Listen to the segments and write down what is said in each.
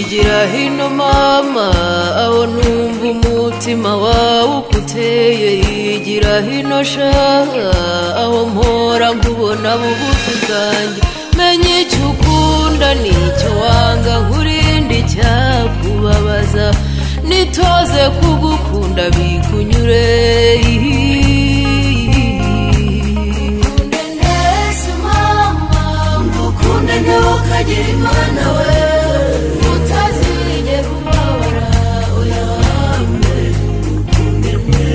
hino mama aho numva umutima wawe ukuteye yigira hino shaha aho mpora nkubona bugufi bwanjye menya icyo ukunda n'icyo wanga nkurinde icyakubabaza nitoze kugukunda bikunyure Nkunde ndetse mama ngukunde ntukagire imana we utazigera ubabara uyambe ngukunde mwe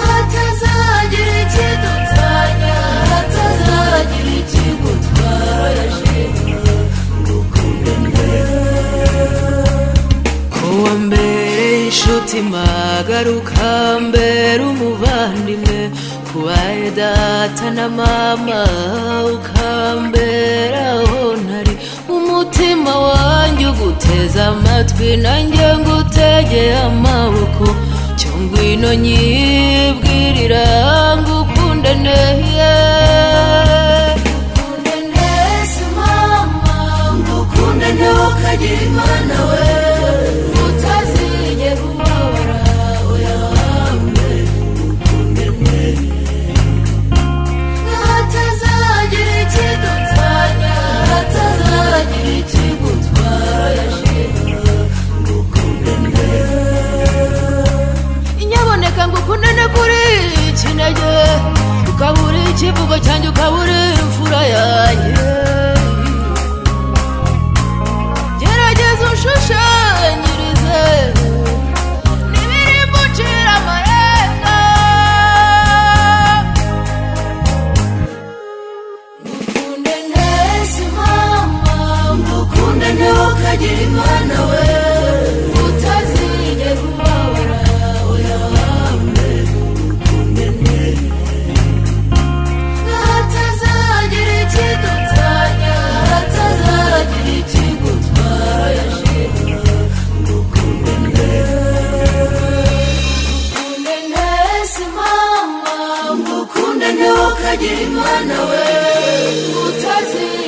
hatazagira ikidutanya hatazagira ikigutwara yashimwe ngukunde mwe kuwa mbere inshuti magaruka mbere umuvandimwe kubaye data na mama ukambera aho ntari umutima wanjye uguteze amatwi nanjye ngutegeye amaboko cyo ngwino nyibwirira ngukunde neye Ngukunde ndetse mama ngukunde ntukagire imana we utazigera ubabara uyambe ngukunde mwe hatazagira ikidutanya hatazagira ikigutwara yashimwe ngukunde mwe inyaboneka ngukunde ne kuri kinege ukabura ikivugo cyanjye ukabura imfura yanjye gerageza ushushanyirize n'ibiri gucira amarenga Ngukunde ndetse mama ngukunde ntukagire imana we utazigera ubabara uyambe ngukunde mwe hatazagira ikidutanya hatazagira ikigutwara yashimwe ngukunde mwe Ngukunde ndetse mama ngukunde ntukagire imana we utazigera